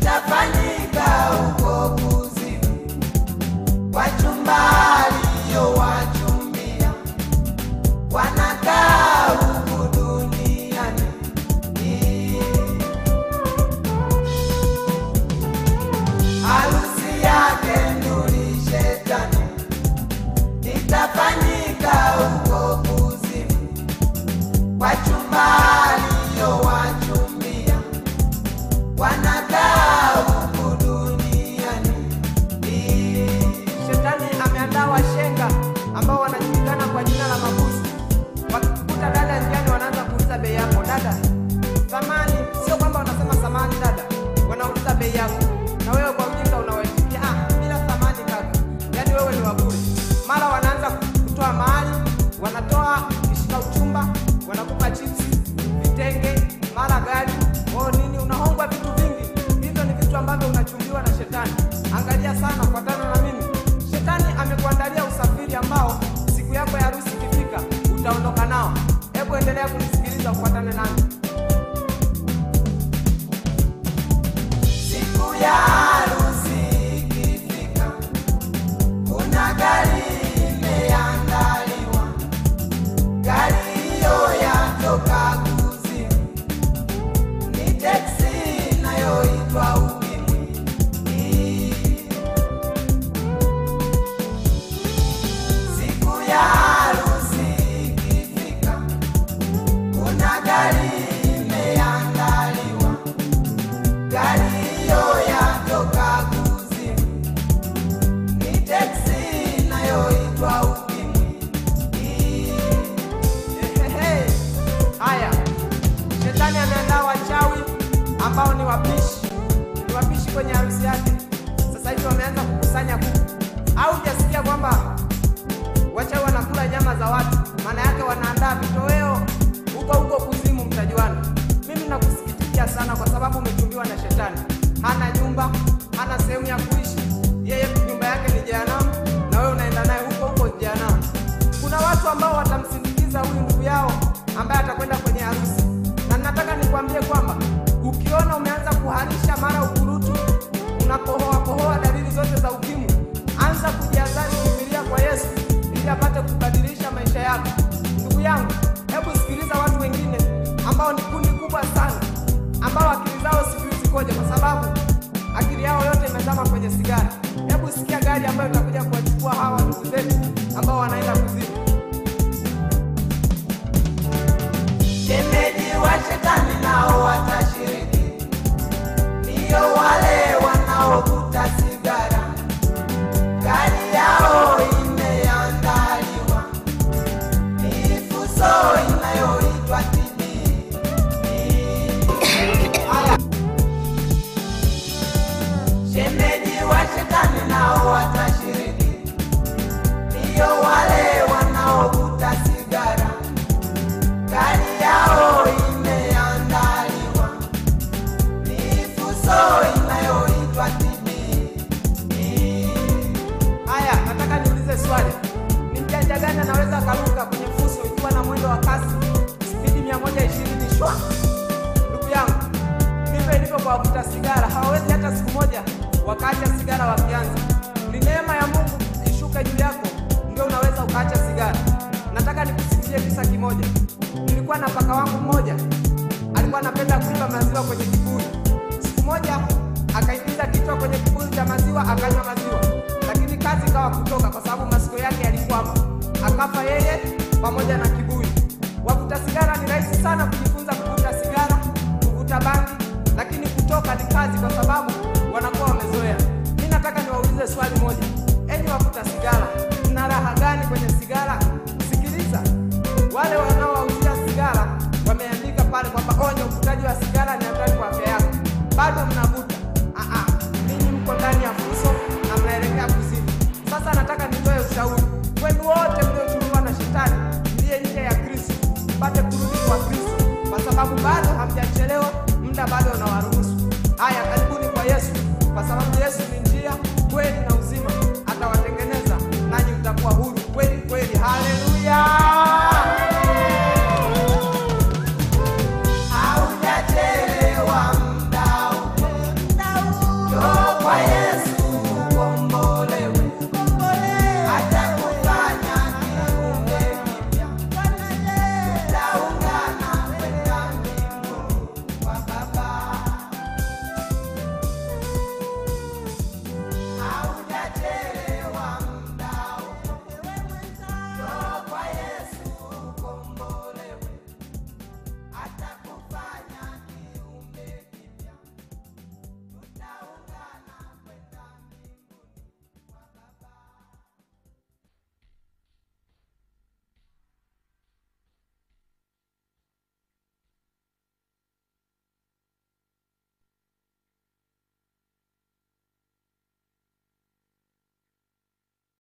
itafanyika huko kuzimu, wachumba aliyowachumbia wanakaa huku duniani. Harusi yake nduri shetani itafanyika huko kuzimu, wachumba aliyowachumbia wanakaa huku duniani. Shetani ameandaa washenga ambao wanajulikana kwa jina la mabusu. Wakikuta dada njiani, wanaanza kuuliza bei yako. Dada, samani. Sio kwamba wanasema samani dada, wanauliza bei yako, na wewe kwa ujinga unawaitikia ah, bila samani kaka, yaani wewe ni wabure. Mara wanaanza kutoa mahali, wanatoa kishika uchumba, wanakupa chipsi, vitenge, mara gari, oh nini, unahongwa vitu vingi. Hivyo ni vitu ambavyo unachumbiwa na shetani. Angalia sana, fuatana na mimi. Shetani amekuandalia usafiri ambao siku yako ya harusi ikifika utaondoka nao. Hebu endelea kunisikiliza, ufuatane nami. Siku ya harusi ikifika, kuna gari imeandaliwa. Gari hiyo yatoka kuzimu, ni teksi inayoitwa Ukimwi. Siku ya harusi ikifika, kuna gari imeandaliwa. Gari hiyo yatoka kuzimu, ni teksi inayoitwa Ukimwi. Ehehe. Haya, shetani ameandaa wachawi ambao ni wapishi, ni wapishi kwenye harusi yake. Sasa hivi wameanza kukusanya kuku. Au hujasikia kwamba wachawi wanakula nyama za watu? Maana yake wanaandaa vitoweo huko huko kuzimu, mtajuana. Mimi nakusikitikia sana, kwa sababu umechumbiwa na shetani. Hana nyumba, hana sehemu ya kuishi, yeye nyumba yake ni jehanamu, na wewe unaenda naye huko huko jehanamu. Kuna watu ambao watamsindikiza huyu ndugu yao ambaye atakwenda kwenye harusi, na nataka nikwambie kwamba ukiona umeanza kuharisha mara ukurutu, unakohoa kohoa, dalili zote za ukimwi, anza kujiadhari, kimbilia kwa Yesu ili apate kubadilisha maisha yako. Ndugu yangu, hebu sikiliza watu wengine ambao ni kundi kubwa sana, ambao akili zao sijui zikoje, kwa sababu akili yao yote imezama kwenye sigara. Hebu sikia gari ambayo itakuja kuwachukua hawa ndugu zetu ambao wanaenda kuzimu. Shemeji wa shetani nao watashiriki, ndiyo wale wanaovuta sigara. Gari yao imeandaliwa, ni fuso inayoitwa TB. Shemeji wa shetani nao watashiriki, ndiyo wale wanaovuta sigara. Gari yao imeandaliwa, ni fuso inayoitwa TB. Haya, nataka niulize swali. Ni mjanja gani anaweza akaruka kwenye fuso ikiwa na mwendo wa kasi spidi 120 shwa? Ndugu yangu, ndivyo ilivyo kwa wavuta sigara. Hawawezi hata siku moja wakaacha sigara wakianza. Ni neema ya Mungu ishuke juu yako, ndio unaweza ukaacha sigara. Nataka nikusimulie kisa kimoja. Nilikuwa na paka wangu mmoja, alikuwa anapenda kuiba maziwa kwenye kibuyu. Siku moja akaingiza kichwa kwenye kibuyu cha maziwa akanywa maziwa, lakini kazi ikawa kutoka kwa sababu masikio yake yalikwama. Akafa yeye pamoja na kibuyu. Wavuta sigara ni rahisi sana kujifunza kuvuta sigara, kuvuta bangi, lakini kutoka ni kazi, kwa sababu wanakuwa wamezoea. Mi nataka niwaulize swali moja, enyi wavuta sigara, mna raha gani kwenye sigara? Sikiliza, wale wanaowauzia sigara wameandika pale kwamba onyo, uvutaji wa sigara ni hatari kwa afya yako, bado mnavuta. Ah, ah, ninyi mko ndani ya fuso na mnaelekea kuzimu. Sasa nataka nitoe ushauri kwenu wote mliochukuliwa na shetani, mliye nje ya Kristo, mpate kurudi kwa Kristo, kwa sababu bado hamjachelewa, muda bado